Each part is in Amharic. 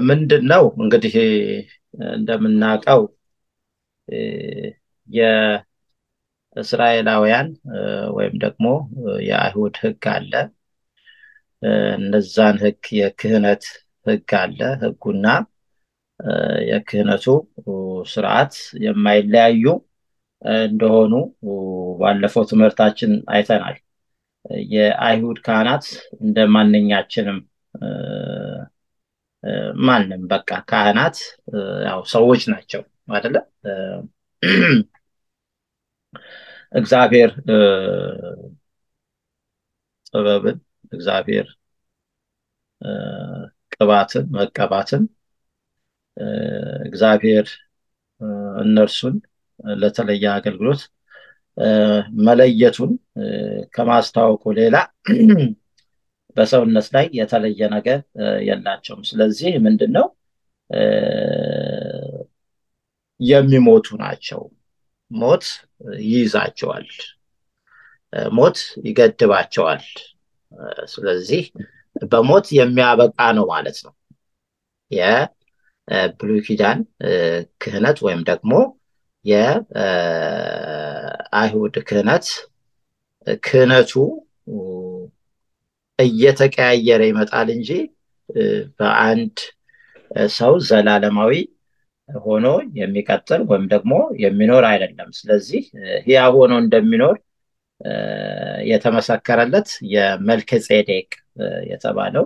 ምንድን ነው እንግዲህ እንደምናውቀው የእስራኤላውያን ወይም ደግሞ የአይሁድ ህግ አለ። እነዛን ህግ የክህነት ህግ አለ። ህጉና የክህነቱ ስርዓት የማይለያዩ እንደሆኑ ባለፈው ትምህርታችን አይተናል። የአይሁድ ካህናት እንደ ማንኛችንም ማንም በቃ ካህናት ያው ሰዎች ናቸው አይደለ? እግዚአብሔር ጥበብን እግዚአብሔር ቅባትን መቀባትን እግዚአብሔር እነርሱን ለተለየ አገልግሎት መለየቱን ከማስታወቁ ሌላ በሰውነት ላይ የተለየ ነገር የላቸውም። ስለዚህ ምንድን ነው የሚሞቱ ናቸው። ሞት ይይዛቸዋል፣ ሞት ይገድባቸዋል። ስለዚህ በሞት የሚያበቃ ነው ማለት ነው የብሉይ ኪዳን ክህነት ወይም ደግሞ የአይሁድ ክህነት ክህነቱ እየተቀያየረ ይመጣል እንጂ በአንድ ሰው ዘላለማዊ ሆኖ የሚቀጥል ወይም ደግሞ የሚኖር አይደለም። ስለዚህ ሕያው ሆኖ እንደሚኖር የተመሰከረለት የመልከ ጼዴቅ የተባለው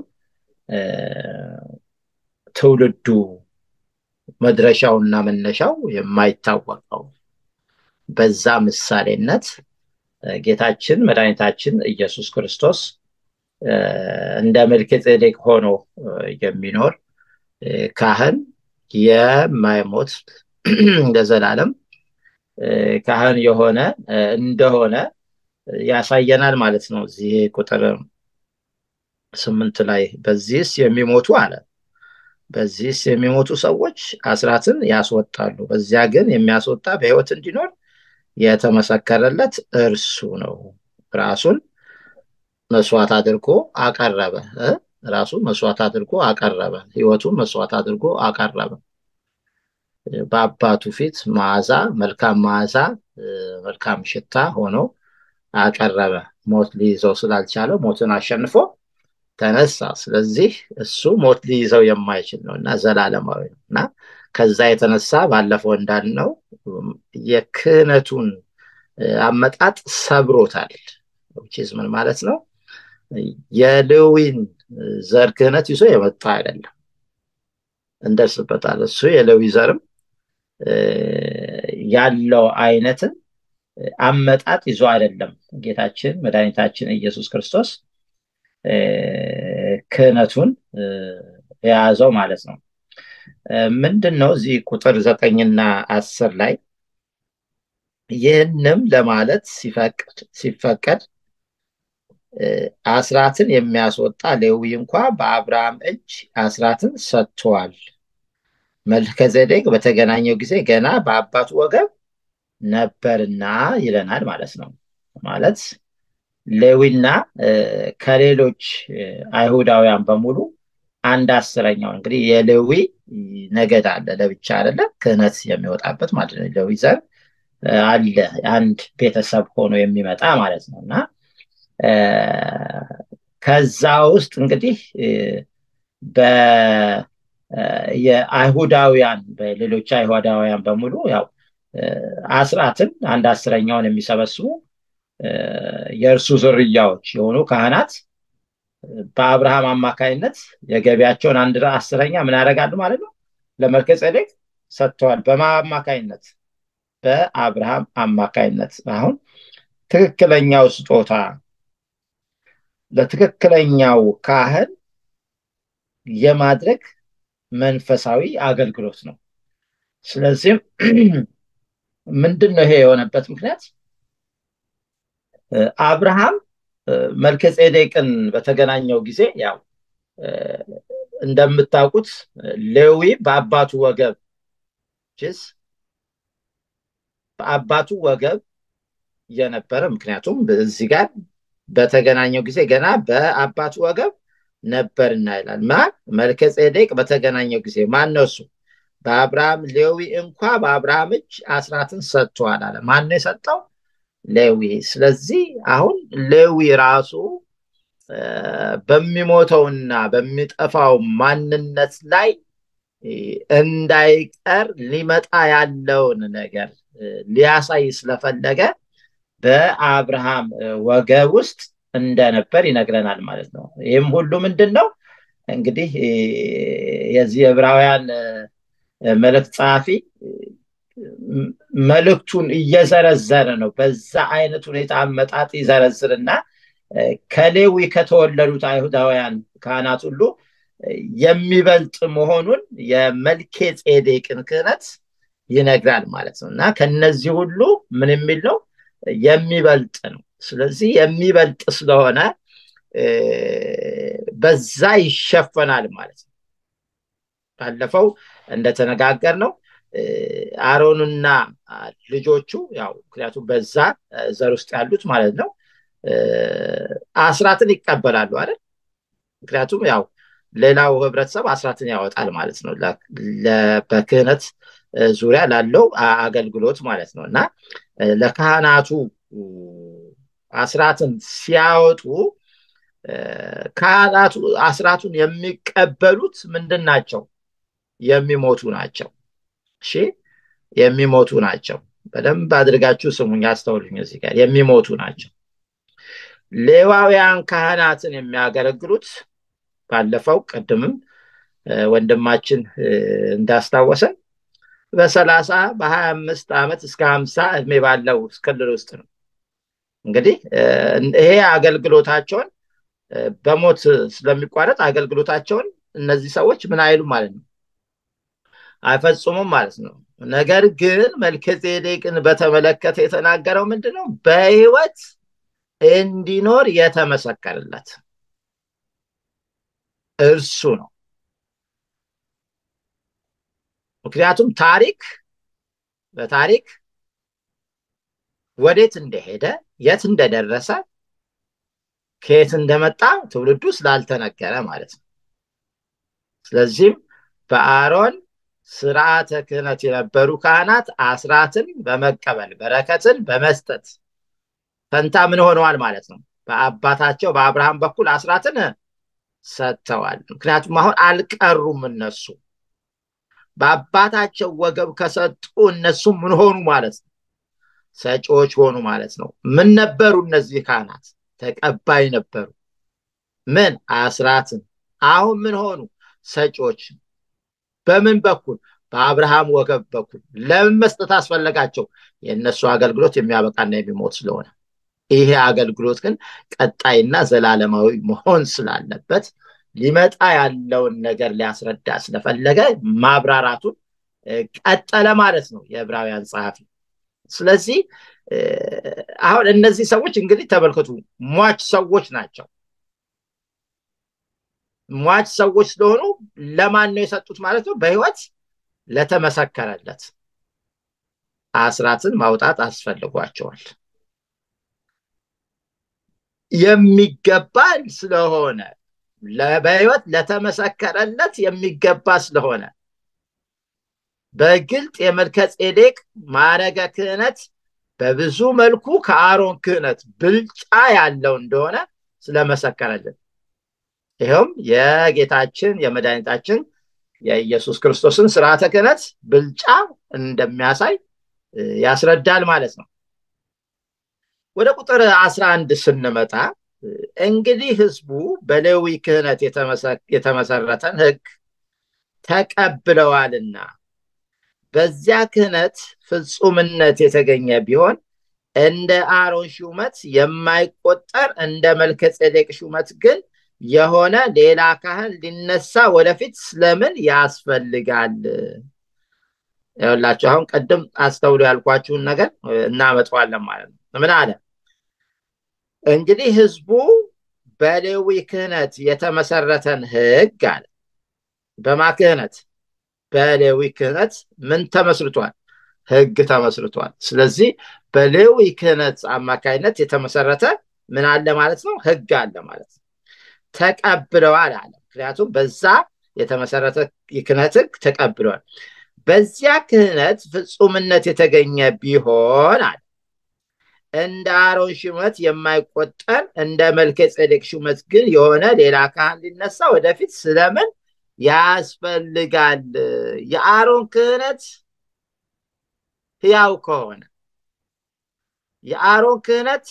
ትውልዱ መድረሻውና መነሻው የማይታወቀው በዛ ምሳሌነት ጌታችን መድኃኒታችን ኢየሱስ ክርስቶስ እንደ መልከ ጼዴቅ ሆኖ የሚኖር ካህን የማይሞት ለዘላለም ካህን የሆነ እንደሆነ ያሳየናል ማለት ነው። እዚህ ቁጥር ስምንት ላይ በዚህስ የሚሞቱ አለ በዚህስ የሚሞቱ ሰዎች አስራትን ያስወጣሉ፣ በዚያ ግን የሚያስወጣ በሕይወት እንዲኖር የተመሰከረለት እርሱ ነው። ራሱን መስዋዕት አድርጎ አቀረበ። ራሱን መስዋዕት አድርጎ አቀረበ። ሕይወቱን መስዋዕት አድርጎ አቀረበ። በአባቱ ፊት መዓዛ መልካም መዓዛ መልካም ሽታ ሆኖ አቀረበ። ሞት ሊይዘው ስላልቻለው ሞትን አሸንፎ ተነሳ። ስለዚህ እሱ ሞት ሊይዘው የማይችል ነው እና ዘላለማዊ ነው እና ከዛ የተነሳ ባለፈው እንዳልነው የክህነቱን አመጣጥ ሰብሮታል። ዊችዝ ምን ማለት ነው? የሌዊን ዘር ክህነት ይዞ የመጣ አይደለም። እንደርስበታል። እሱ የሌዊ ዘርም ያለው አይነትን አመጣጥ ይዞ አይደለም ጌታችን መድኃኒታችን ኢየሱስ ክርስቶስ ክህነቱን የያዘው ማለት ነው። ምንድን ነው እዚህ ቁጥር ዘጠኝና አስር ላይ ይህንም ለማለት ሲፈቀድ አስራትን የሚያስወጣ ሌዊ እንኳ በአብርሃም እጅ አስራትን ሰጥቷል። መልከጼዴቅ በተገናኘው ጊዜ ገና በአባቱ ወገብ ነበርና ይለናል ማለት ነው። ማለት ሌዊና ከሌሎች አይሁዳውያን በሙሉ አንድ አስረኛውን እንግዲህ የሌዊ ነገድ አለ ለብቻ አይደለም ክህነት የሚወጣበት ማለት ነው። ሌዊ ዘር አለ አንድ ቤተሰብ ሆኖ የሚመጣ ማለት ነው እና ከዛ ውስጥ እንግዲህ የአይሁዳውያን በሌሎች አይሁዳውያን በሙሉ ያው አስራትን አንድ አስረኛውን የሚሰበስቡ የእርሱ ዝርያዎች የሆኑ ካህናት በአብርሃም አማካይነት የገቢያቸውን አንድ አስረኛ ምን ያደርጋሉ ማለት ነው ለመልከ ጼዴቅ ሰጥተዋል። በማ አማካይነት በአብርሃም አማካይነት አሁን ትክክለኛው ስጦታ ለትክክለኛው ካህን የማድረግ መንፈሳዊ አገልግሎት ነው። ስለዚህም ምንድን ነው ይሄ የሆነበት ምክንያት? አብርሃም መልከ ጼዴቅን በተገናኘው ጊዜ ያው እንደምታውቁት ሌዊ በአባቱ ወገብ ችስ በአባቱ ወገብ የነበረ ምክንያቱም እዚህ ጋር በተገናኘው ጊዜ ገና በአባቱ ወገብ ነበርና ይላል። ማን መልከ ጼዴቅ በተገናኘው ጊዜ ማን ነው እሱ? በአብርሃም ሌዊ እንኳ በአብርሃም እጅ አስራትን ሰጥቷል አለ። ማን ነው የሰጠው? ሌዊ። ስለዚህ አሁን ሌዊ ራሱ በሚሞተውና በሚጠፋው ማንነት ላይ እንዳይቀር ሊመጣ ያለውን ነገር ሊያሳይ ስለፈለገ በአብርሃም ወገብ ውስጥ እንደነበር ይነግረናል ማለት ነው። ይህም ሁሉ ምንድን ነው እንግዲህ የዚህ ዕብራውያን መልእክት ጸሐፊ መልእክቱን እየዘረዘረ ነው። በዛ አይነት ሁኔታ አመጣጥ ይዘረዝርና ከሌዊ ከተወለዱት አይሁዳውያን ካህናት ሁሉ የሚበልጥ መሆኑን የመልኬ ጼዴቅን ክህነት ይነግራል ማለት ነው እና ከነዚህ ሁሉ ምን የሚል ነው የሚበልጥ ነው። ስለዚህ የሚበልጥ ስለሆነ በዛ ይሸፈናል ማለት ነው። ባለፈው እንደተነጋገር ነው አሮንና ልጆቹ ያው ምክንያቱም በዛ ዘር ውስጥ ያሉት ማለት ነው አስራትን ይቀበላሉ አይደል? ምክንያቱም ያው ሌላው ህብረተሰብ አስራትን ያወጣል ማለት ነው በክህነት ዙሪያ ላለው አገልግሎት ማለት ነው እና ለካህናቱ አስራትን ሲያወጡ ካህናቱ አስራቱን የሚቀበሉት ምንድን ናቸው? የሚሞቱ ናቸው። እሺ የሚሞቱ ናቸው። በደንብ አድርጋችሁ ስሙኝ፣ አስተውሉኝ። እዚህ ጋር የሚሞቱ ናቸው። ሌዋውያን ካህናትን የሚያገለግሉት ባለፈው ቅድምም ወንድማችን እንዳስታወሰን በሰላሳ በሀያ አምስት ዓመት እስከ ሀምሳ እድሜ ባለው ክልል ውስጥ ነው። እንግዲህ ይሄ አገልግሎታቸውን በሞት ስለሚቋረጥ አገልግሎታቸውን እነዚህ ሰዎች ምን አይሉም ማለት ነው አይፈጽሙም ማለት ነው። ነገር ግን መልከጼዴቅን በተመለከተ የተናገረው ምንድን ነው? በህይወት እንዲኖር የተመሰከረለት እርሱ ነው። ምክንያቱም ታሪክ በታሪክ ወዴት እንደሄደ የት እንደደረሰ ከየት እንደመጣ ትውልዱ ስላልተነገረ ማለት ነው። ስለዚህም በአሮን ስርዓተ ክህነት የነበሩ ካህናት አስራትን በመቀበል በረከትን በመስጠት ፈንታ ምን ሆነዋል ማለት ነው? በአባታቸው በአብርሃም በኩል አስራትን ሰጥተዋል። ምክንያቱም አሁን አልቀሩም እነሱ በአባታቸው ወገብ ከሰጡ እነሱም ምን ሆኑ ማለት ነው? ሰጪዎች ሆኑ ማለት ነው። ምን ነበሩ እነዚህ ካህናት? ተቀባይ ነበሩ። ምን አስራትን። አሁን ምን ሆኑ? ሰጪዎች። በምን በኩል? በአብርሃም ወገብ በኩል። ለምን መስጠት አስፈለጋቸው? የእነሱ አገልግሎት የሚያበቃና የሚሞት ስለሆነ ይሄ አገልግሎት ግን ቀጣይና ዘላለማዊ መሆን ስላለበት ሊመጣ ያለውን ነገር ሊያስረዳ ስለፈለገ ማብራራቱን ቀጠለ ማለት ነው የዕብራውያን ጸሐፊ። ስለዚህ አሁን እነዚህ ሰዎች እንግዲህ ተመልከቱ፣ ሟች ሰዎች ናቸው። ሟች ሰዎች ስለሆኑ ለማን ነው የሰጡት ማለት ነው? በህይወት ለተመሰከረለት አስራትን ማውጣት አስፈልጓቸዋል። የሚገባ ስለሆነ በህይወት ለተመሰከረለት የሚገባ ስለሆነ በግልጥ የመልከ ጼዴቅ ማዕረገ ክህነት በብዙ መልኩ ከአሮን ክህነት ብልጫ ያለው እንደሆነ ስለመሰከረልን ይኸውም የጌታችን የመድኃኒታችን የኢየሱስ ክርስቶስን ስርዓተ ክህነት ብልጫ እንደሚያሳይ ያስረዳል ማለት ነው። ወደ ቁጥር አስራ አንድ ስንመጣ እንግዲህ ህዝቡ በሌዊ ክህነት የተመሰረተን ህግ ተቀብለዋልና በዚያ ክህነት ፍጹምነት የተገኘ ቢሆን እንደ አሮን ሹመት የማይቆጠር እንደ መልከ ጼዴቅ ሹመት ግን የሆነ ሌላ ካህን ሊነሳ ወደፊት ስለምን ያስፈልጋል? ይኸውላችሁ አሁን ቅድም አስተውሎ ያልኳችሁን ነገር እናመጣዋለን ማለት ነው። ምን አለ? እንግዲህ ህዝቡ በሌዊ ክህነት የተመሰረተን ህግ አለ። በማ ክህነት? በሌዊ ክህነት ምን ተመስርቷል? ህግ ተመስርቷል። ስለዚህ በሌዊ ክህነት አማካይነት የተመሰረተ ምን አለ ማለት ነው? ህግ አለ ማለት ነው። ተቀብለዋል አለ። ምክንያቱም በዛ የተመሰረተ የክህነት ሕግ ተቀብለዋል። በዚያ ክህነት ፍጹምነት የተገኘ ቢሆን አለ እንደ አሮን ሹመት የማይቆጠር እንደ መልከ ጼዴቅ ሹመት ግን የሆነ ሌላ ካህን ሊነሳ ወደፊት ስለምን ያስፈልጋል? የአሮን ክህነት ሕያው ከሆነ የአሮን ክህነት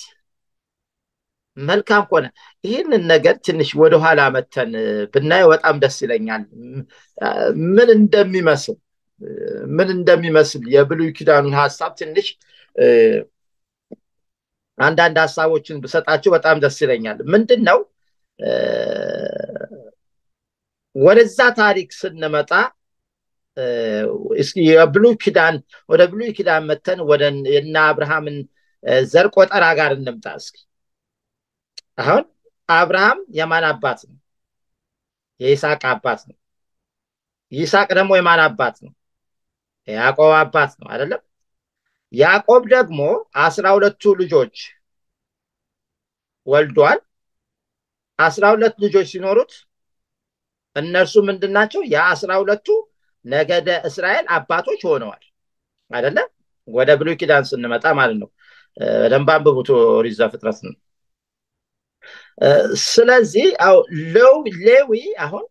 መልካም ከሆነ ይህንን ነገር ትንሽ ወደኋላ መተን ብናየው በጣም ደስ ይለኛል። ምን እንደሚመስል ምን እንደሚመስል የብሉይ ኪዳኑን ሀሳብ ትንሽ አንዳንድ ሀሳቦችን ብሰጣቸው በጣም ደስ ይለኛል። ምንድን ነው ወደዛ ታሪክ ስንመጣ እስኪ የብሉይ ኪዳን ወደ ብሉይ ኪዳን መተን ወደ የነ አብርሃምን ዘር ቆጠራ ጋር እንምጣ እስኪ። አሁን አብርሃም የማን አባት ነው? የይስሐቅ አባት ነው። ይስሐቅ ደግሞ የማን አባት ነው? የያዕቆብ አባት ነው አይደለም? ያዕቆብ ደግሞ አስራ ሁለቱ ልጆች ወልዷል። አስራ ሁለት ልጆች ሲኖሩት እነርሱ ምንድን ናቸው? የአስራ ሁለቱ ነገደ እስራኤል አባቶች ሆነዋል አይደለም? ወደ ብሉይ ኪዳን ስንመጣ ማለት ነው። በደንብ አንብቡት ኦሪት ዘፍጥረት ነው። ስለዚህ ሌዊ አሁን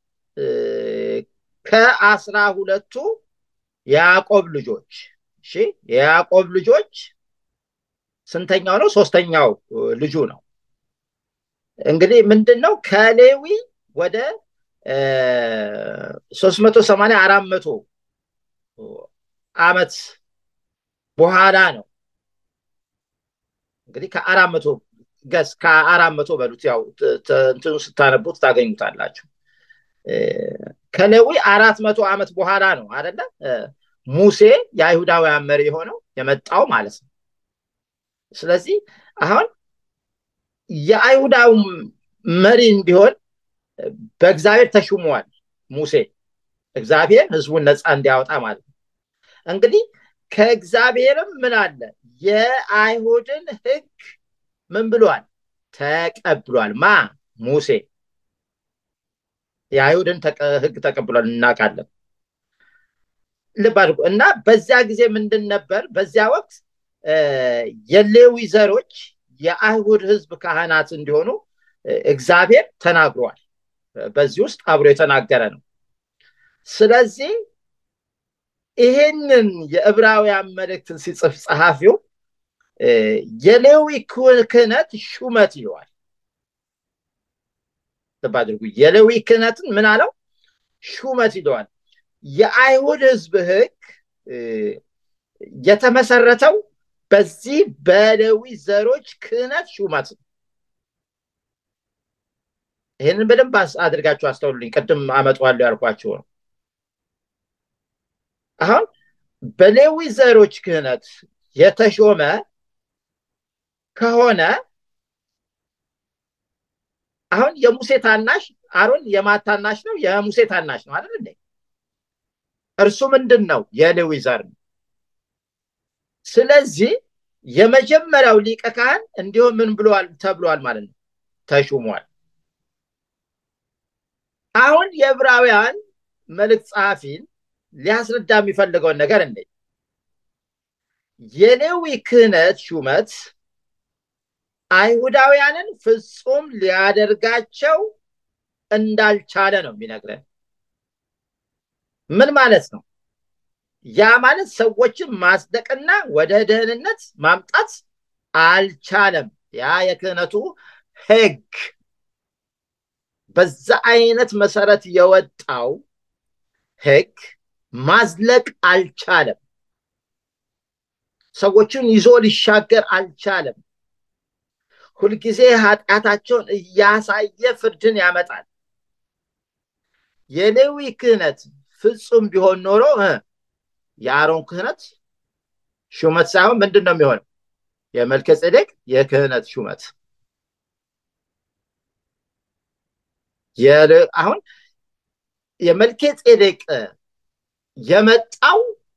ከአስራ ሁለቱ የያዕቆብ ልጆች እሺ የያዕቆብ ልጆች ስንተኛው ነው? ሶስተኛው ልጁ ነው። እንግዲህ ምንድን ነው ከሌዊ ወደ ሶስት መቶ ሰማንያ አራት መቶ ዓመት በኋላ ነው እንግዲህ ከአራት መቶ ገስ ከአራት መቶ በሉት ያው እንትኑ ስታነቡት ታገኙታላችሁ። ከሌዊ አራት መቶ ዓመት በኋላ ነው አደለ ሙሴ የአይሁዳውያን መሪ የሆነው የመጣው ማለት ነው። ስለዚህ አሁን የአይሁዳው መሪ እንዲሆን በእግዚአብሔር ተሹሟል ሙሴ እግዚአብሔር ህዝቡን ነፃ እንዲያወጣ ማለት ነው። እንግዲህ ከእግዚአብሔርም ምን አለ የአይሁድን ህግ ምን ብሏል? ተቀብሏል። ማ ሙሴ የአይሁድን ህግ ተቀብሏል፣ እናውቃለን። ልብ አድርጉ እና በዚያ ጊዜ ምንድን ነበር? በዚያ ወቅት የሌዊ ዘሮች የአይሁድ ህዝብ ካህናት እንዲሆኑ እግዚአብሔር ተናግሯል። በዚህ ውስጥ አብሮ የተናገረ ነው። ስለዚህ ይሄንን የዕብራውያን መልእክትን ሲጽፍ ጸሐፊው የሌዊ ክህነት ሹመት ይለዋል። ልብ አድርጉ። የሌዊ ክህነትን ምን አለው? ሹመት ይለዋል። የአይሁድ ህዝብ ህግ የተመሰረተው በዚህ በሌዊ ዘሮች ክህነት ሹመት ነው። ይህንን በደንብ አድርጋችሁ አስተውሉልኝ። ቅድም አመጣዋለሁ ያልኳችሁ ነው። አሁን በሌዊ ዘሮች ክህነት የተሾመ ከሆነ አሁን የሙሴ ታናሽ አሮን የማን ታናሽ ነው? የሙሴ ታናሽ ነው አይደል እንዴ? እርሱ ምንድን ነው? የሌዊ ዘር ነው። ስለዚህ የመጀመሪያው ሊቀ ካህን እንዲሁም ምን ብለዋል ተብሏል ማለት ነው፣ ተሹሟል። አሁን የዕብራውያን መልእክት ጸሐፊን ሊያስረዳ የሚፈልገውን ነገር እንዴ የሌዊ ክህነት ሹመት አይሁዳውያንን ፍጹም ሊያደርጋቸው እንዳልቻለ ነው የሚነግረን። ምን ማለት ነው? ያ ማለት ሰዎችን ማጽደቅና ወደ ደህንነት ማምጣት አልቻለም። ያ የክህነቱ ሕግ በዛ አይነት መሰረት የወጣው ሕግ ማዝለቅ አልቻለም። ሰዎችን ይዞ ሊሻገር አልቻለም። ሁልጊዜ ኃጢአታቸውን እያሳየ ፍርድን ያመጣል። የሌዊ ክህነት ፍጹም ቢሆን ኖሮ የአሮን ክህነት ሹመት ሳይሆን ምንድን ነው የሚሆነው? የመልከ ጼዴቅ የክህነት ሹመት አሁን የመልከ ጼዴቅ የመጣው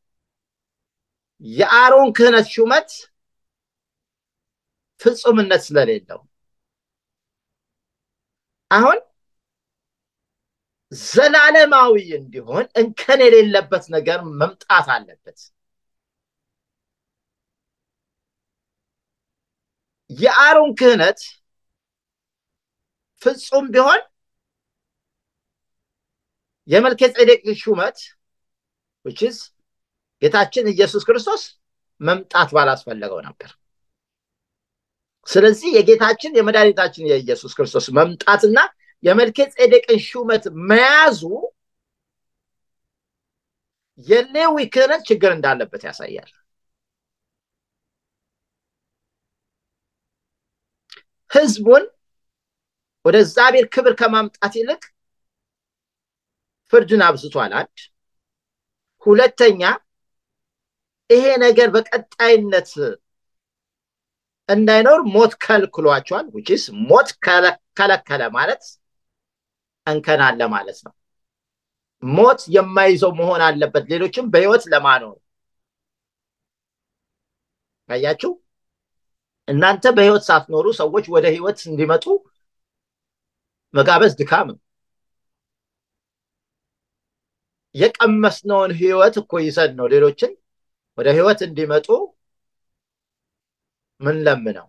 የአሮን ክህነት ሹመት ፍጹምነት ስለሌለው አሁን ዘላለማዊ እንዲሆን እንከን የሌለበት ነገር መምጣት አለበት። የአሮን ክህነት ፍጹም ቢሆን የመልከ ጼዴቅ ሹመት ውችዝ ጌታችን ኢየሱስ ክርስቶስ መምጣት ባላስፈለገው ነበር። ስለዚህ የጌታችን የመድኃኒታችን የኢየሱስ ክርስቶስ መምጣትና የመልከ ጼዴቅን ሹመት መያዙ የሌዊ ክህነት ችግር እንዳለበት ያሳያል። ህዝቡን ወደ እግዚአብሔር ክብር ከማምጣት ይልቅ ፍርድን አብዝቷል። አንድ ሁለተኛ፣ ይሄ ነገር በቀጣይነት እንዳይኖር ሞት ከልክሏቸዋል። ውጭስ ሞት ከለከለ ማለት እንከን አለ ማለት ነው። ሞት የማይዘው መሆን አለበት፣ ሌሎችም በህይወት ለማኖር አያችሁ። እናንተ በህይወት ሳትኖሩ ሰዎች ወደ ህይወት እንዲመጡ መጋበዝ ድካም ነው። የቀመስነውን ህይወት እኮ ይዘን ነው ሌሎችን ወደ ህይወት እንዲመጡ ምን ለምነው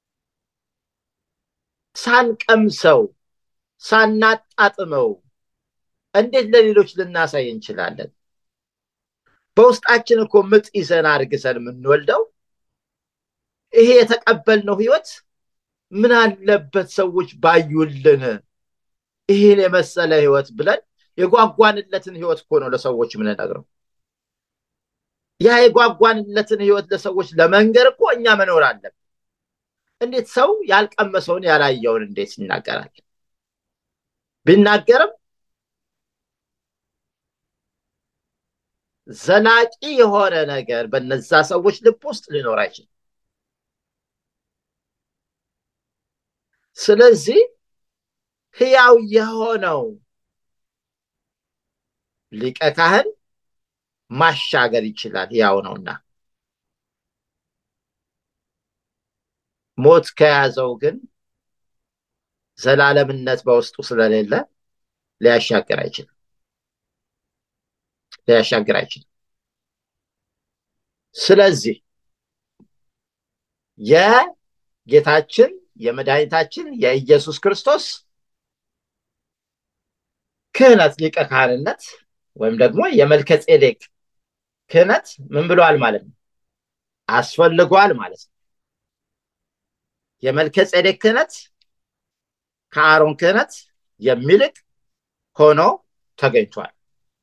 ሳንቀምሰው ሳናጣጥመው እንዴት ለሌሎች ልናሳይ እንችላለን? በውስጣችን እኮ ምጥ ይዘን አርግዘን የምንወልደው ይሄ የተቀበልነው ህይወት ምን አለበት ሰዎች ባዩልን ይህን የመሰለ ህይወት ብለን የጓጓንለትን ህይወት እኮ ነው ለሰዎች የምንነግረው። ያ የጓጓንለትን ህይወት ለሰዎች ለመንገር እኮ እኛ መኖር አለብን። እንዴት ሰው ያልቀመሰውን ያላየውን እንዴት ይናገራል? ቢናገርም ዘላቂ የሆነ ነገር በነዛ ሰዎች ልብ ውስጥ ሊኖር አይችልም። ስለዚህ ህያው የሆነው ሊቀ ካህን ማሻገር ይችላል፣ ህያው ነውና። ሞት ከያዘው ግን ዘላለምነት በውስጡ ስለሌለ ሊያሻግር አይችልም ሊያሻግር አይችልም። ስለዚህ የጌታችን የመድኃኒታችን የኢየሱስ ክርስቶስ ክህነት ሊቀ ካህንነት ወይም ደግሞ የመልከ ጼዴቅ ክህነት ምን ብሏል ማለት ነው? አስፈልጓል ማለት ነው። የመልከ ጼዴቅ ክህነት ከአሮን ክህነት የሚልቅ ሆኖ ተገኝቷል።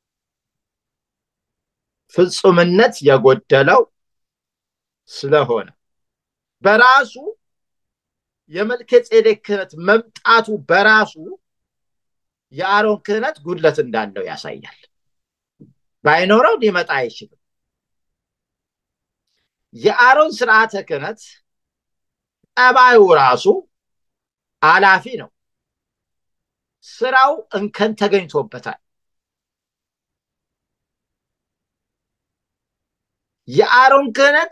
ፍጹምነት የጎደለው ስለሆነ በራሱ የመልከ ጼዴቅ ክህነት መምጣቱ በራሱ የአሮን ክህነት ጉድለት እንዳለው ያሳያል። ባይኖረው ሊመጣ አይችልም። የአሮን ስርዓተ ክህነት ጠባዩ ራሱ አላፊ ነው። ስራው እንከን ተገኝቶበታል። የአሮን ክህነት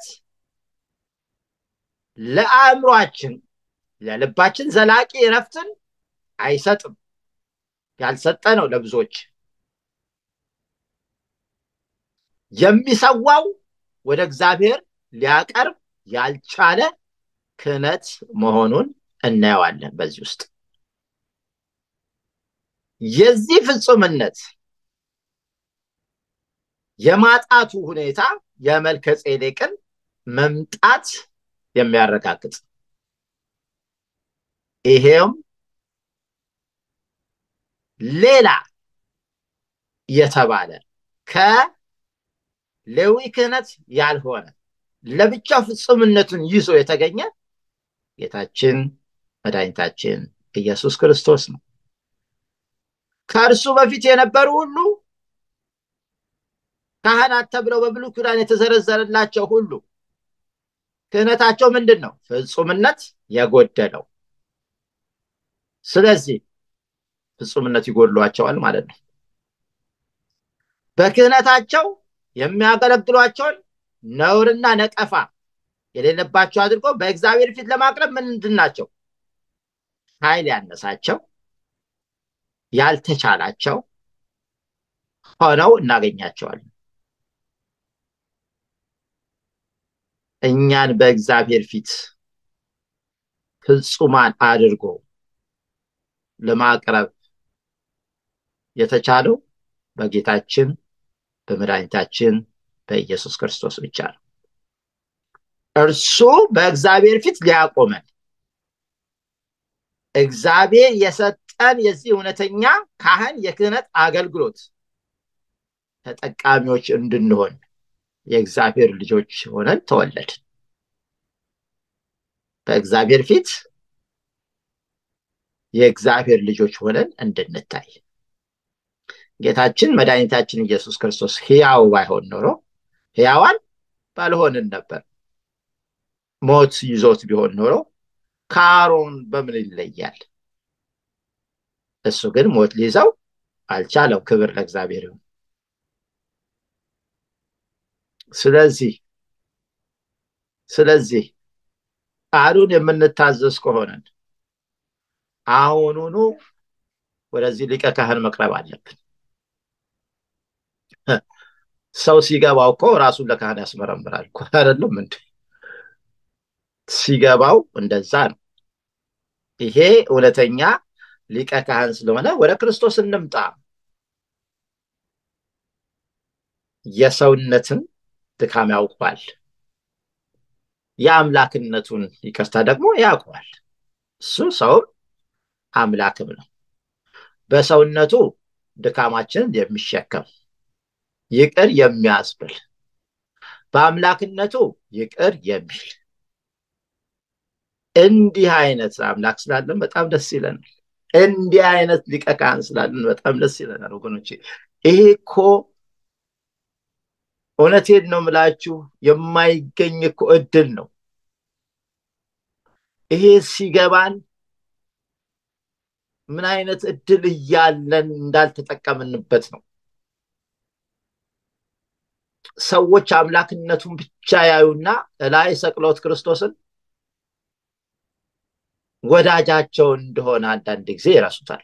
ለአእምሯችን ለልባችን ዘላቂ እረፍትን አይሰጥም። ያልሰጠ ነው ለብዙዎች። የሚሰዋው ወደ እግዚአብሔር ሊያቀርብ ያልቻለ ክህነት መሆኑን እናየዋለን። በዚህ ውስጥ የዚህ ፍጹምነት የማጣቱ ሁኔታ የመልከ ጼዴቅን መምጣት የሚያረጋግጥ ይሄውም ሌላ የተባለ ከሌዊ ክህነት ያልሆነ ለብቻው ፍጹምነቱን ይዞ የተገኘ ጌታችን መድኃኒታችን ኢየሱስ ክርስቶስ ነው። ከእርሱ በፊት የነበሩ ሁሉ ካህናት ተብለው በብሉይ ኪዳን የተዘረዘረላቸው ሁሉ ክህነታቸው ምንድን ነው? ፍጹምነት የጎደለው። ስለዚህ ፍጹምነት ይጎድሏቸዋል ማለት ነው። በክህነታቸው የሚያገለግሏቸውን ነውርና ነቀፋ የሌለባቸው አድርጎ በእግዚአብሔር ፊት ለማቅረብ ምንድን ናቸው? ኃይል ያነሳቸው፣ ያልተቻላቸው፣ ሆነው እናገኛቸዋለን። እኛን በእግዚአብሔር ፊት ፍጹማን አድርጎ ለማቅረብ የተቻለው በጌታችን በመድኃኒታችን በኢየሱስ ክርስቶስ ብቻ ነው። እርሱ በእግዚአብሔር ፊት ሊያቆመን እግዚአብሔር የሰጠን የዚህ እውነተኛ ካህን የክህነት አገልግሎት ተጠቃሚዎች እንድንሆን የእግዚአብሔር ልጆች ሆነን ተወለድን። በእግዚአብሔር ፊት የእግዚአብሔር ልጆች ሆነን እንድንታይ ጌታችን መድኃኒታችን ኢየሱስ ክርስቶስ ሕያው ባይሆን ኖሮ ሕያዋን ባልሆንን ነበር። ሞት ይዞት ቢሆን ኖሮ ከአሮን በምን ይለያል? እሱ ግን ሞት ሊይዘው አልቻለም። ክብር ለእግዚአብሔር ይሁን። ስለዚህ ስለዚህ ቃሉን የምንታዘዝ ከሆነን አሁኑኑ ወደዚህ ሊቀ ካህን መቅረብ አለብን። ሰው ሲገባው እኮ ራሱን ለካህን ያስመረምራል እኮ አይደለም እንዴ? ሲገባው እንደዛ ነው። ይሄ እውነተኛ ሊቀ ካህን ስለሆነ ወደ ክርስቶስ እንምጣ። የሰውነትን ድካም ያውቋል፣ የአምላክነቱን ይቅርታ ደግሞ ያውቀዋል። እሱ ሰውም አምላክም ነው። በሰውነቱ ድካማችንን የሚሸከም ይቅር የሚያስብል በአምላክነቱ ይቅር የሚል እንዲህ አይነት አምላክ ስላለን በጣም ደስ ይለናል። እንዲህ አይነት ሊቀ ካህን ስላለን በጣም ደስ ይለናል ወገኖቼ። ይሄ እኮ እውነቴን ነው የምላችሁ የማይገኝ እኮ እድል ነው። ይሄ ሲገባን ምን አይነት እድል እያለን እንዳልተጠቀምንበት ነው። ሰዎች አምላክነቱን ብቻ ያዩና እላይ ሰቅሎት ክርስቶስን ወዳጃቸው እንደሆነ አንዳንድ ጊዜ ይረሱታል።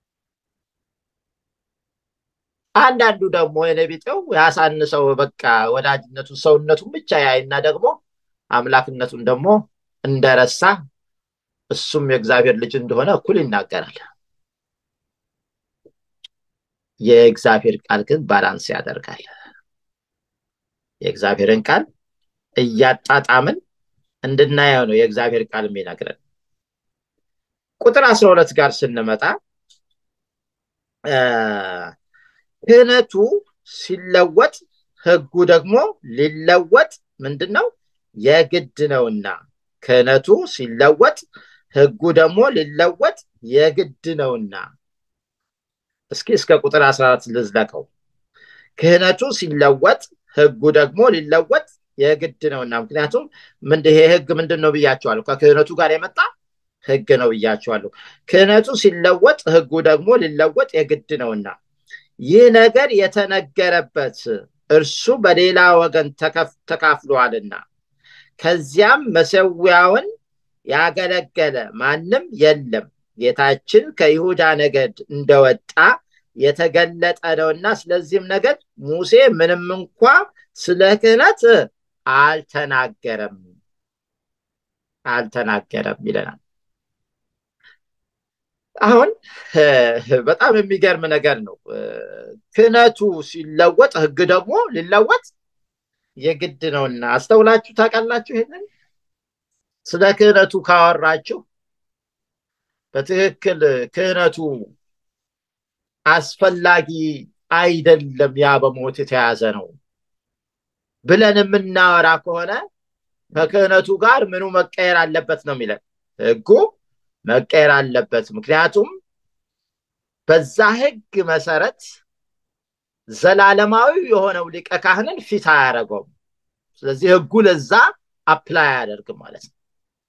አንዳንዱ ደግሞ የነቢጤው ያሳንሰው በቃ ወዳጅነቱን ሰውነቱን ብቻ ያይና ደግሞ አምላክነቱን ደግሞ እንደረሳ እሱም የእግዚአብሔር ልጅ እንደሆነ እኩል ይናገራል። የእግዚአብሔር ቃል ግን ባላንስ ያደርጋል። የእግዚአብሔርን ቃል እያጣጣምን እንድናየው ነው የእግዚአብሔር ቃል የሚነግረን። ቁጥር አስራ ሁለት ጋር ስንመጣ ክህነቱ ሲለወጥ ሕጉ ደግሞ ሊለወጥ ምንድን ነው የግድ ነውና፣ ክህነቱ ሲለወጥ ሕጉ ደግሞ ሊለወጥ የግድ ነውና። እስኪ እስከ ቁጥር አስራ አራት ልዝለቀው። ክህነቱ ሲለወጥ ሕጉ ደግሞ ሊለወጥ የግድ ነውና። ምክንያቱም ይሄ ሕግ ምንድን ነው ብያቸዋለሁ። ከክህነቱ ጋር የመጣ ሕግ ነው ብያቸዋለሁ። ክህነቱ ሲለወጥ ሕጉ ደግሞ ሊለወጥ የግድ ነውና ይህ ነገር የተነገረበት እርሱ በሌላ ወገን ተካፍሏልና ከዚያም መሰዊያውን ያገለገለ ማንም የለም። ጌታችን ከይሁዳ ነገድ እንደወጣ የተገለጠ ነውና ስለዚህም ነገድ ሙሴ ምንም እንኳ ስለ ክህነት አልተናገረም አልተናገረም ይለናል። አሁን በጣም የሚገርም ነገር ነው። ክህነቱ ሲለወጥ ሕግ ደግሞ ሊለወጥ የግድ ነውና አስተውላችሁ ታውቃላችሁ? ይሄንን ስለ ክህነቱ ካወራችሁ በትክክል ክህነቱ አስፈላጊ አይደለም፣ ያ በሞት የተያዘ ነው ብለን የምናወራ ከሆነ ከክህነቱ ጋር ምኑ መቀየር አለበት ነው የሚለን ሕጉ መቀየር አለበት። ምክንያቱም በዛ ሕግ መሰረት ዘላለማዊ የሆነው ሊቀ ካህንን ፊት አያደርገውም። ስለዚህ ሕጉ ለዛ አፕላይ አያደርግም ማለት ነው።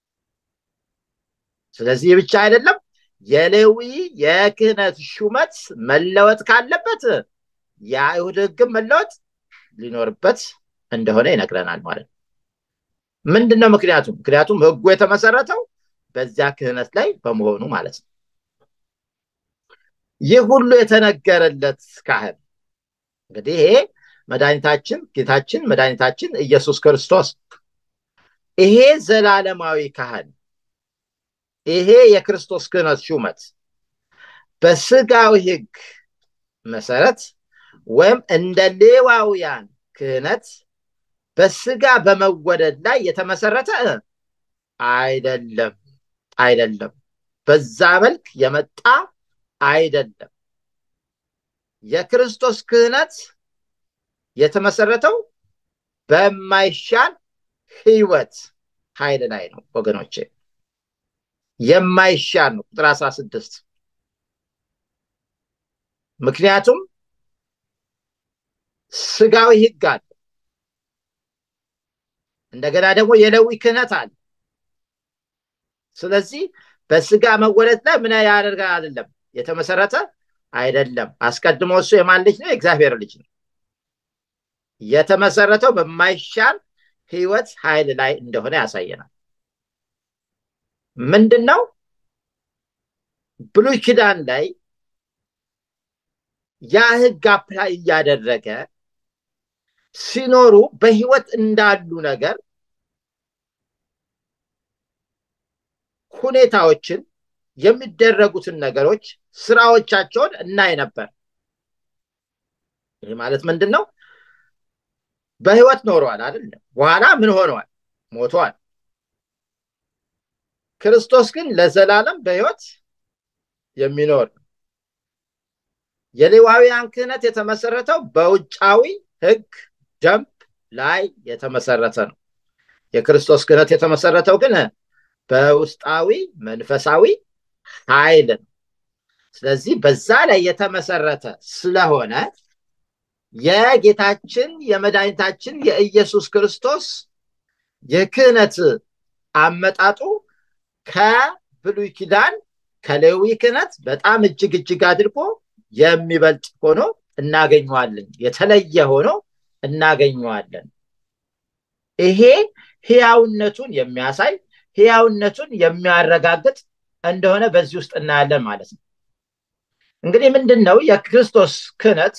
ስለዚህ ብቻ አይደለም፣ የሌዊ የክህነት ሹመት መለወጥ ካለበት የአይሁድ ሕግም መለወጥ ሊኖርበት እንደሆነ ይነግረናል ማለት ነው። ምንድን ነው ምክንያቱም? ምክንያቱም ሕጉ የተመሰረተው በዚያ ክህነት ላይ በመሆኑ ማለት ነው። ይህ ሁሉ የተነገረለት ካህን እንግዲህ ይሄ መድኃኒታችን ጌታችን መድኃኒታችን ኢየሱስ ክርስቶስ ይሄ ዘላለማዊ ካህን ይሄ የክርስቶስ ክህነት ሹመት በስጋዊ ሕግ መሰረት ወይም እንደ ሌዋውያን ክህነት በስጋ በመወደድ ላይ የተመሰረተ አይደለም አይደለም። በዛ መልክ የመጣ አይደለም። የክርስቶስ ክህነት የተመሰረተው በማይሻል ህይወት ኃይል ላይ ነው ወገኖቼ፣ የማይሻል ነው። ቁጥር አስራ ስድስት ምክንያቱም ስጋዊ ህግ አለ። እንደገና ደግሞ የሌዊ ክህነት አለ። ስለዚህ በስጋ መወለድ ላይ ምን ያደርጋል አይደለም የተመሰረተ አይደለም። አስቀድሞ እሱ የማን ልጅ ነው? የእግዚአብሔር ልጅ ነው። የተመሰረተው በማይሻል ህይወት ኃይል ላይ እንደሆነ ያሳየናል። ምንድን ነው? ብሉይ ኪዳን ላይ ያ ህግ አፕላይ እያደረገ ሲኖሩ በህይወት እንዳሉ ነገር ሁኔታዎችን የሚደረጉትን ነገሮች ስራዎቻቸውን እናይ ነበር። ይህ ማለት ምንድን ነው? በህይወት ኖረዋል አይደለም። በኋላ ምን ሆነዋል? ሞተዋል። ክርስቶስ ግን ለዘላለም በህይወት የሚኖር የሌዋውያን ክህነት የተመሰረተው በውጫዊ ህግ ደንብ ላይ የተመሰረተ ነው። የክርስቶስ ክህነት የተመሰረተው ግን በውስጣዊ መንፈሳዊ ኃይል ነው። ስለዚህ በዛ ላይ የተመሰረተ ስለሆነ የጌታችን የመድኃኒታችን የኢየሱስ ክርስቶስ የክህነት አመጣጡ ከብሉይ ኪዳን ከሌዊ ክህነት በጣም እጅግ እጅግ አድርጎ የሚበልጥ ሆኖ እናገኘዋለን። የተለየ ሆኖ እናገኘዋለን። ይሄ ህያውነቱን የሚያሳይ ህያውነቱን የሚያረጋግጥ እንደሆነ በዚህ ውስጥ እናያለን ማለት ነው። እንግዲህ ምንድን ነው የክርስቶስ ክህነት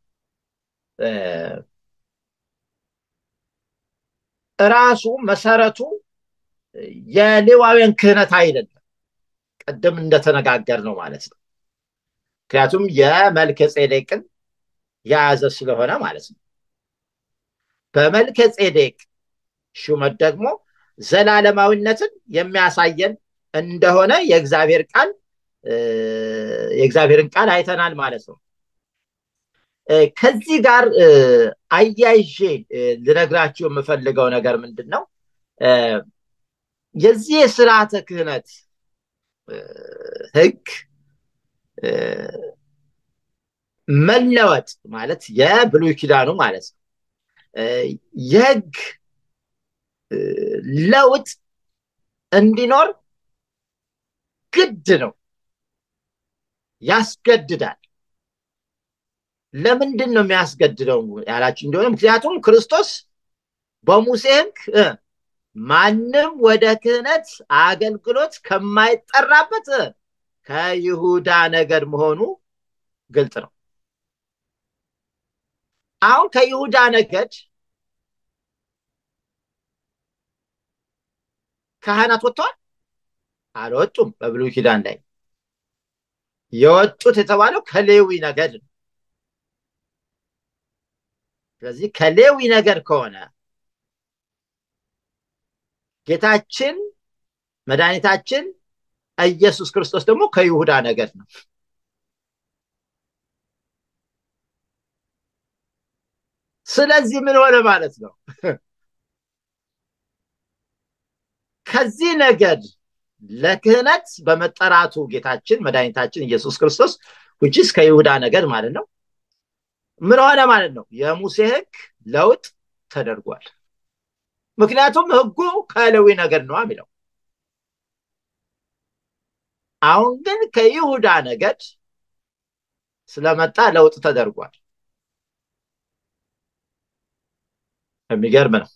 ራሱ መሰረቱ የሌዋውያን ክህነት አይደለም። ቅድም እንደተነጋገር ነው ማለት ነው። ምክንያቱም የመልከ ጼዴቅን የያዘ ስለሆነ ማለት ነው። በመልከ ጼዴቅ ሹመት ደግሞ ዘላለማዊነትን የሚያሳየን እንደሆነ የእግዚአብሔር ቃል የእግዚአብሔርን ቃል አይተናል ማለት ነው። ከዚህ ጋር አያይዤ ልነግራችሁ የምፈልገው ነገር ምንድን ነው? የዚህ የስርዓተ ክህነት ህግ መለወጥ ማለት የብሉይ ኪዳኑ ማለት ነው የህግ ለውጥ እንዲኖር ግድ ነው፣ ያስገድዳል። ለምንድን ነው የሚያስገድደው ያላችሁ እንደሆነ ምክንያቱም ክርስቶስ በሙሴ ህግ ማንም ወደ ክህነት አገልግሎት ከማይጠራበት ከይሁዳ ነገድ መሆኑ ግልጽ ነው። አሁን ከይሁዳ ነገድ ካህናት ወጥተዋል? አልወጡም። በብሉይ ኪዳን ላይ የወጡት የተባለው ከሌዊ ነገድ ነው። ስለዚህ ከሌዊ ነገድ ከሆነ ጌታችን መድኃኒታችን ኢየሱስ ክርስቶስ ደግሞ ከይሁዳ ነገድ ነው። ስለዚህ ምን ሆነ ማለት ነው? ከዚህ ነገድ ለክህነት በመጠራቱ ጌታችን መድኃኒታችን ኢየሱስ ክርስቶስ ውጭስ ከይሁዳ ነገድ ማለት ነው። ምን ሆነ ማለት ነው? የሙሴ ህግ ለውጥ ተደርጓል። ምክንያቱም ህጉ ከሌዊ ነገድ ነው የሚለው። አሁን ግን ከይሁዳ ነገድ ስለመጣ ለውጥ ተደርጓል። የሚገርም ነው።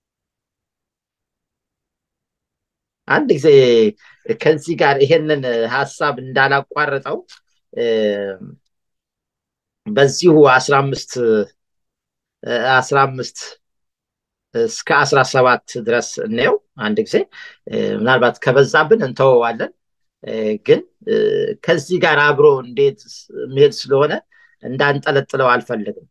አንድ ጊዜ ከዚህ ጋር ይሄንን ሀሳብ እንዳላቋርጠው በዚሁ አስራ አምስት አስራ አምስት እስከ አስራ ሰባት ድረስ እንየው አንድ ጊዜ ምናልባት ከበዛብን እንተወዋለን ግን ከዚህ ጋር አብሮ እንዴት መሄድ ስለሆነ እንዳንጠለጥለው አልፈልግም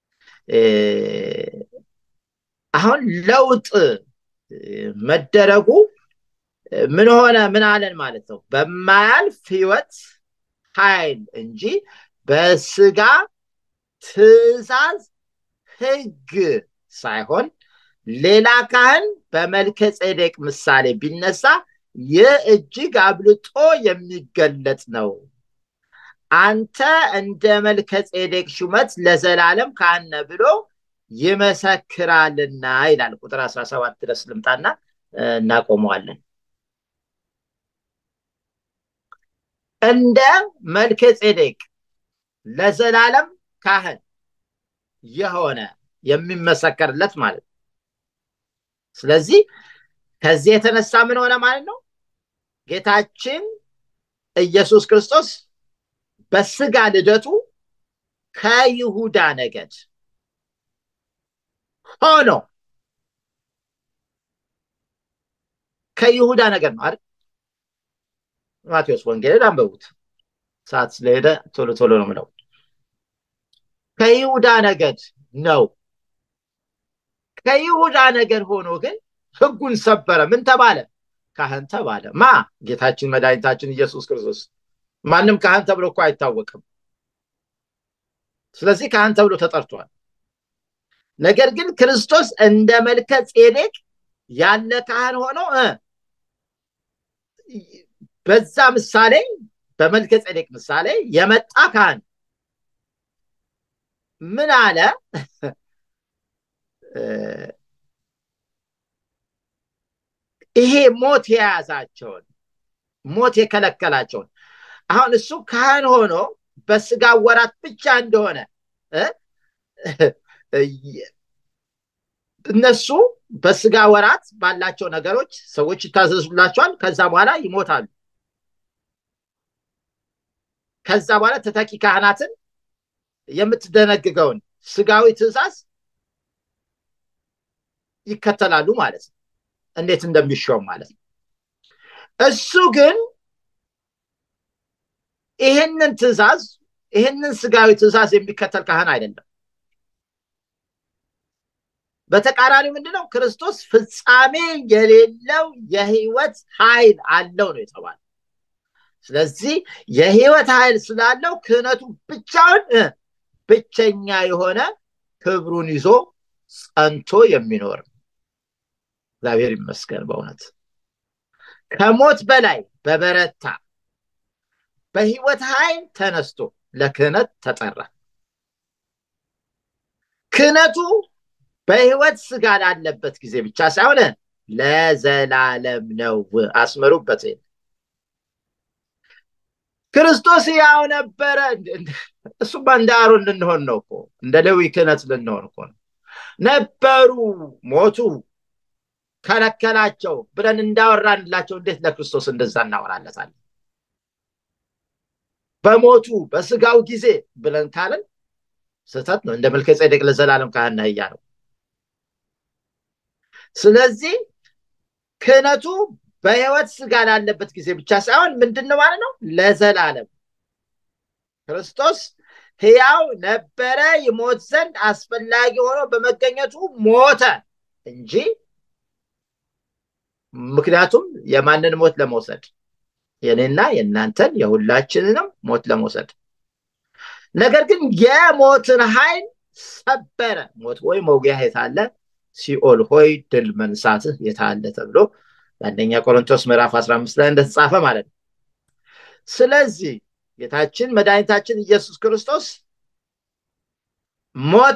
አሁን ለውጥ መደረጉ ምን ሆነ ምን አለን ማለት ነው በማያልፍ ህይወት ኃይል እንጂ በስጋ ትእዛዝ ህግ ሳይሆን ሌላ ካህን በመልከ ጼዴቅ ምሳሌ ቢነሳ ይህ እጅግ አብልጦ የሚገለጥ ነው አንተ እንደ መልከ ጼዴቅ ሹመት ለዘላለም ካህነ ብሎ ይመሰክራልና ይላል ቁጥር 17 ድረስ ልምጣና እናቆመዋለን እንደ መልከ ጼዴቅ ለዘላለም ካህን የሆነ የሚመሰከርለት ማለት ነው ስለዚህ ከዚህ የተነሳ ምን ሆነ ማለት ነው ጌታችን ኢየሱስ ክርስቶስ በስጋ ልደቱ ከይሁዳ ነገድ ሆኖ ከይሁዳ ነገድ ነው አይደል ማቴዎስ ወንጌልን አንበቡት ሰዓት ስለሄደ ቶሎ ቶሎ ነው ምለው ከይሁዳ ነገድ ነው ከይሁዳ ነገድ ሆኖ ግን ህጉን ሰበረ ምን ተባለ ካህን ተባለ ማ ጌታችን መድኃኒታችን ኢየሱስ ክርስቶስ ማንም ካህን ተብሎ እኮ አይታወቅም ስለዚህ ካህን ተብሎ ተጠርቷል ነገር ግን ክርስቶስ እንደ መልከ ጼዴቅ ያለ ካህን ሆኖ በዛ ምሳሌ በመልከ ጼዴቅ ምሳሌ የመጣ ካህን ምን አለ ይሄ ሞት የያዛቸውን ሞት የከለከላቸውን አሁን እሱ ካህን ሆኖ በስጋ ወራት ብቻ እንደሆነ እነሱ በስጋ ወራት ባላቸው ነገሮች ሰዎች ይታዘዙላቸዋል ከዛ በኋላ ይሞታሉ ከዛ በኋላ ተተኪ ካህናትን የምትደነግገውን ስጋዊ ትእዛዝ ይከተላሉ ማለት ነው እንዴት እንደሚሾም ማለት ነው እሱ ግን ይህንን ትእዛዝ ይህንን ስጋዊ ትእዛዝ የሚከተል ካህን አይደለም በተቃራኒ ምንድነው ክርስቶስ ፍጻሜ የሌለው የህይወት ኃይል አለው ነው የተባለ ስለዚህ የህይወት ኃይል ስላለው ክህነቱ ብቻውን ብቸኛ የሆነ ክብሩን ይዞ ጸንቶ የሚኖር እግዚአብሔር ይመስገን በእውነት ከሞት በላይ በበረታ በህይወት ኃይል ተነስቶ ለክህነት ተጠራ ክህነቱ በህይወት ስጋ ላለበት ጊዜ ብቻ ሳይሆን ለዘላለም ነው አስመሩበት ክርስቶስ ያው ነበረ እሱማ እንደ አሮን ልንሆን ነው እኮ እንደ ሌዊ ክህነት ልንሆን እኮ ነው ነበሩ ሞቱ ከለከላቸው ብለን እንዳወራንላቸው እንዴት ለክርስቶስ እንደዛ እናወራለታለን በሞቱ በስጋው ጊዜ ብለን ካለን ስህተት ነው እንደ መልከ ጼዴቅ ለዘላለም ካህን ነህ ነው ስለዚህ ክህነቱ በህይወት ስጋ ላለበት ጊዜ ብቻ ሳይሆን ምንድን ነው ማለት ነው ለዘላለም ክርስቶስ ህያው ነበረ ይሞት ዘንድ አስፈላጊ ሆኖ በመገኘቱ ሞተ እንጂ ምክንያቱም የማንን ሞት ለመውሰድ የኔና የእናንተን የሁላችንንም ሞት ለመውሰድ ነገር ግን የሞትን ኃይል ሰበረ ሞት ወይ መውጊያ የታለ ሲኦል ሆይ ድል መንሳትህ የታለ ተብሎ በአንደኛ ቆሮንቶስ ምዕራፍ 15 ላይ እንደተጻፈ ማለት ነው ስለዚህ ጌታችን መድኃኒታችን ኢየሱስ ክርስቶስ ሞተ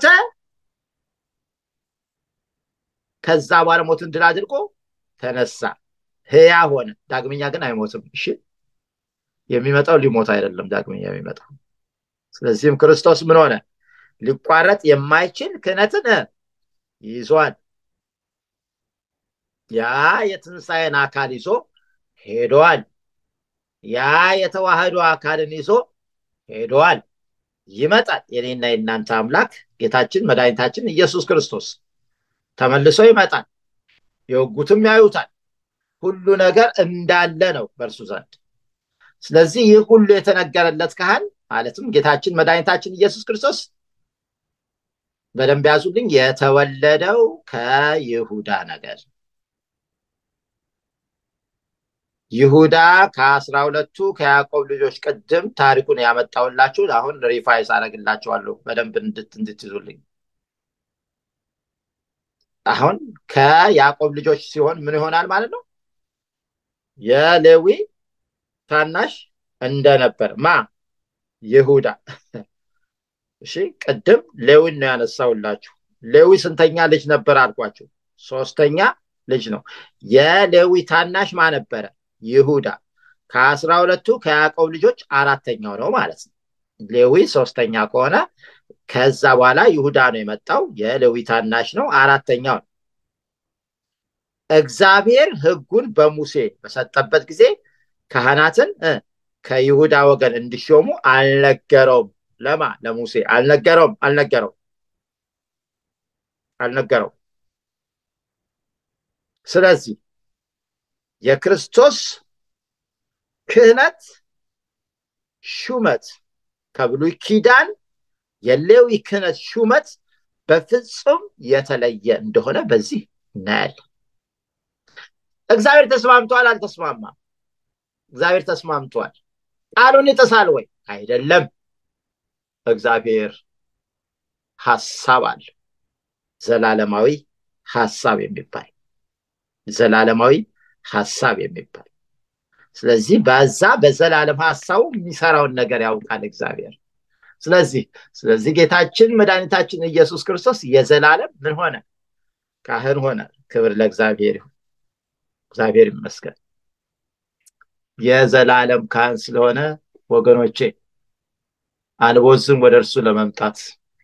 ከዛ በኋላ ሞትን ድል አድርጎ ተነሳ ህያ ሆነ ዳግመኛ ግን አይሞትም እሺ የሚመጣው ሊሞት አይደለም ዳግመኛ የሚመጣው ስለዚህም ክርስቶስ ምን ሆነ ሊቋረጥ የማይችል ክህነትን ይዟል ያ የትንሣኤን አካል ይዞ ሄደዋል ያ የተዋህዶ አካልን ይዞ ሄደዋል ይመጣል። የኔና የእናንተ አምላክ ጌታችን መድኃኒታችን ኢየሱስ ክርስቶስ ተመልሶ ይመጣል። የወጉትም ያዩታል። ሁሉ ነገር እንዳለ ነው በእርሱ ዘንድ። ስለዚህ ይህ ሁሉ የተነገረለት ካህን ማለትም ጌታችን መድኃኒታችን ኢየሱስ ክርስቶስ በደንብ ያዙልኝ፣ የተወለደው ከይሁዳ ነገድ ይሁዳ ከአስራ ሁለቱ ከያዕቆብ ልጆች ቅድም ታሪኩን ያመጣውላችሁ አሁን ሪፋይስ አደረግላችኋለሁ በደንብ እንድትይዙልኝ። አሁን ከያዕቆብ ልጆች ሲሆን ምን ይሆናል ማለት ነው? የሌዊ ታናሽ እንደነበር ማ ይሁዳ። እሺ ቅድም ሌዊን ነው ያነሳውላችሁ። ሌዊ ስንተኛ ልጅ ነበር አልኳችሁ? ሶስተኛ ልጅ ነው። የሌዊ ታናሽ ማ ነበረ? ይሁዳ። ከአስራ ሁለቱ ከያዕቆብ ልጆች አራተኛው ነው ማለት ነው። ሌዊ ሶስተኛ ከሆነ ከዛ በኋላ ይሁዳ ነው የመጣው። የሌዊ ታናሽ ነው፣ አራተኛው ነው። እግዚአብሔር ሕጉን በሙሴ በሰጠበት ጊዜ ካህናትን ከይሁዳ ወገን እንዲሾሙ አልነገረውም። ለማ ለሙሴ አልነገረውም፣ አልነገረው አልነገረው። ስለዚህ የክርስቶስ ክህነት ሹመት ከብሉይ ኪዳን የሌዊ ክህነት ሹመት በፍጹም የተለየ እንደሆነ በዚህ እናያለን። እግዚአብሔር ተስማምቷል? አልተስማማም? እግዚአብሔር ተስማምቷል። ቃሉን ይጥሳል ወይ? አይደለም። እግዚአብሔር ሀሳብ አለ። ዘላለማዊ ሀሳብ የሚባል ዘላለማዊ ሀሳብ የሚባል ስለዚህ በዛ በዘላለም ሀሳቡ የሚሰራውን ነገር ያውቃል እግዚአብሔር። ስለዚህ ስለዚህ ጌታችን መድኃኒታችን ኢየሱስ ክርስቶስ የዘላለም ምን ሆነ? ካህን ሆነ። ክብር ለእግዚአብሔር ይሁን። እግዚአብሔር ይመስገን። የዘላለም ካህን ስለሆነ ወገኖቼ አንቦዝም ወደ እርሱ ለመምጣት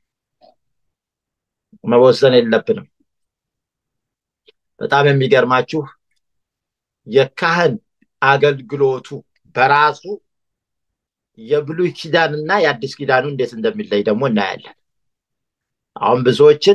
መወሰን የለብንም። በጣም የሚገርማችሁ የካህን አገልግሎቱ በራሱ የብሉይ ኪዳን እና የአዲስ ኪዳኑ እንዴት እንደሚለይ ደግሞ እናያለን። አሁን ብዙዎችን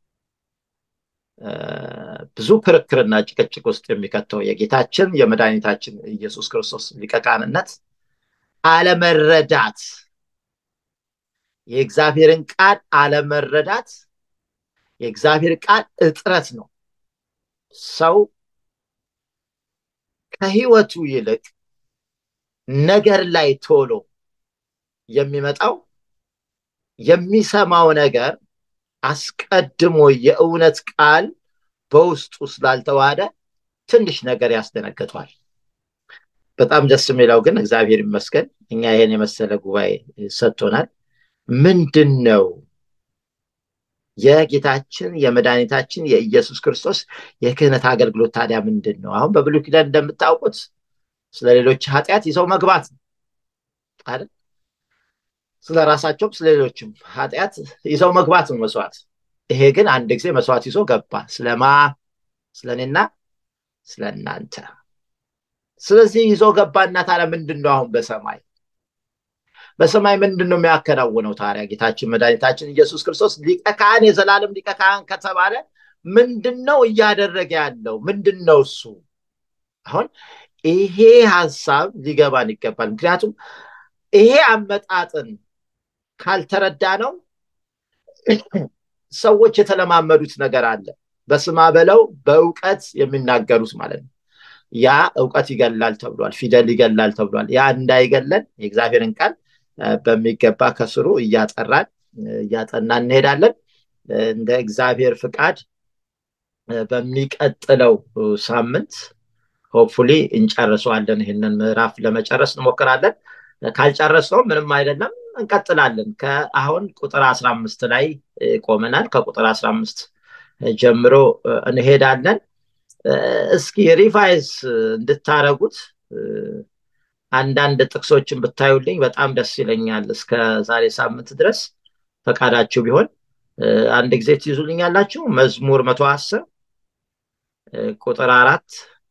ብዙ ክርክርና ጭቅጭቅ ውስጥ የሚከተው የጌታችን የመድኃኒታችን ኢየሱስ ክርስቶስ ሊቀ ካህንነት አለመረዳት፣ የእግዚአብሔርን ቃል አለመረዳት፣ የእግዚአብሔር ቃል እጥረት ነው። ሰው ከህይወቱ ይልቅ ነገር ላይ ቶሎ የሚመጣው የሚሰማው ነገር አስቀድሞ የእውነት ቃል በውስጡ ስላልተዋሃደ ትንሽ ነገር ያስደነግጧል። በጣም ደስ የሚለው ግን እግዚአብሔር ይመስገን እኛ ይሄን የመሰለ ጉባኤ ሰጥቶናል። ምንድን ነው የጌታችን የመድኃኒታችን የኢየሱስ ክርስቶስ የክህነት አገልግሎት ታዲያ ምንድን ነው? አሁን በብሉይ ኪዳን እንደምታውቁት ስለ ሌሎች ኃጢአት ይዘው መግባት አይደል? ስለ ራሳቸውም ስለ ሌሎችም ኃጢአት ይዘው መግባት ነው መስዋዕት። ይሄ ግን አንድ ጊዜ መስዋዕት ይዞ ገባ። ስለማ ስለ እኔና ስለ እናንተ። ስለዚህ ይዞ ገባና ታዲያ ምንድን ነው አሁን በሰማይ በሰማይ ምንድን ነው የሚያከናውነው ታዲያ ጌታችን መድኃኒታችን ኢየሱስ ክርስቶስ ሊቀ ካህን የዘላለም ሊቀ ካህን ከተባለ ምንድን ነው እያደረገ ያለው ምንድን ነው እሱ አሁን ይሄ ሀሳብ ሊገባን ይገባል ምክንያቱም ይሄ አመጣጥን ካልተረዳ ነው ሰዎች የተለማመዱት ነገር አለ በስማ በለው በእውቀት የሚናገሩት ማለት ነው ያ እውቀት ይገላል ተብሏል ፊደል ይገላል ተብሏል ያ እንዳይገለን የእግዚአብሔርን ቃል በሚገባ ከስሩ እያጠራን እያጠና እንሄዳለን እንደ እግዚአብሔር ፍቃድ በሚቀጥለው ሳምንት ሆፕፉሊ እንጨርሰዋለን ይህንን ምዕራፍ ለመጨረስ እንሞክራለን ካልጨረስነው ምንም አይደለም እንቀጥላለን ከአሁን ቁጥር አስራ አምስት ላይ ቆመናል ከቁጥር አስራ አምስት ጀምሮ እንሄዳለን እስኪ ሪቫይዝ እንድታረጉት አንዳንድ ጥቅሶችን ብታዩልኝ በጣም ደስ ይለኛል እስከ ዛሬ ሳምንት ድረስ ፈቃዳችሁ ቢሆን አንድ ጊዜ ትይዙልኝ ያላችሁ መዝሙር መቶ አስር ቁጥር አራት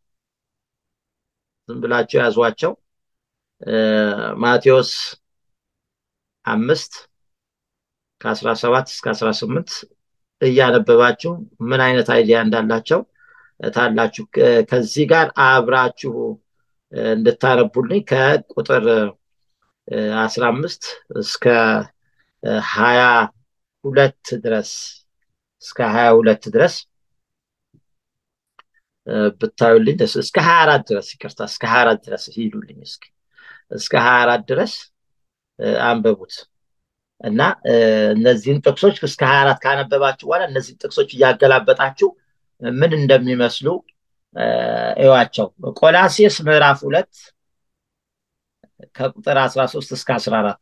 ዝም ብላችሁ ያዟቸው ማቴዎስ አምስት ከአስራ ሰባት እስከ አስራ ስምንት እያነበባችሁ ምን አይነት አይዲያ እንዳላቸው ታላችሁ። ከዚህ ጋር አብራችሁ እንድታነቡልኝ ከቁጥር አስራ አምስት እስከ ሀያ ሁለት ድረስ እስከ ሀያ ሁለት ድረስ ብታዩልኝ ደስ እስከ ሀያ አራት ድረስ ይቅርታ፣ እስከ ሀያ አራት ድረስ ሂዱልኝ። እስኪ እስከ ሀያ አራት ድረስ አንበቡት እና እነዚህን ጥቅሶች እስከ ሀያ አራት ካነበባችሁ በኋላ እነዚህን ጥቅሶች እያገላበጣችሁ ምን እንደሚመስሉ እዩዋቸው። ቆላሴስ ምዕራፍ ሁለት ከቁጥር አስራ ሶስት እስከ አስራ አራት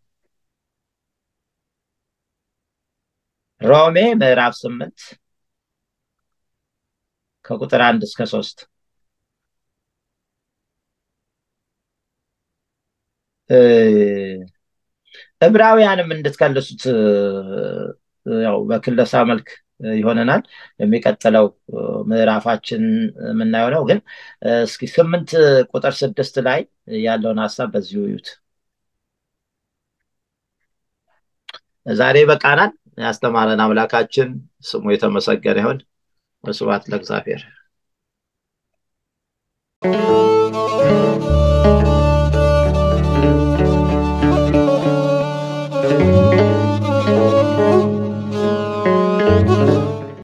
ሮሜ ምዕራፍ ስምንት ከቁጥር አንድ እስከ ሶስት ዕብራውያንም እንድትከልሱት ያው በክለሳ መልክ ይሆነናል። የሚቀጥለው ምዕራፋችን የምናየው ነው። ግን እስኪ ስምንት ቁጥር ስድስት ላይ ያለውን ሀሳብ በዚሁ እዩት። ዛሬ በቃናል። ያስተማረን አምላካችን ስሙ የተመሰገነ ይሁን። ስብሐት ለእግዚአብሔር።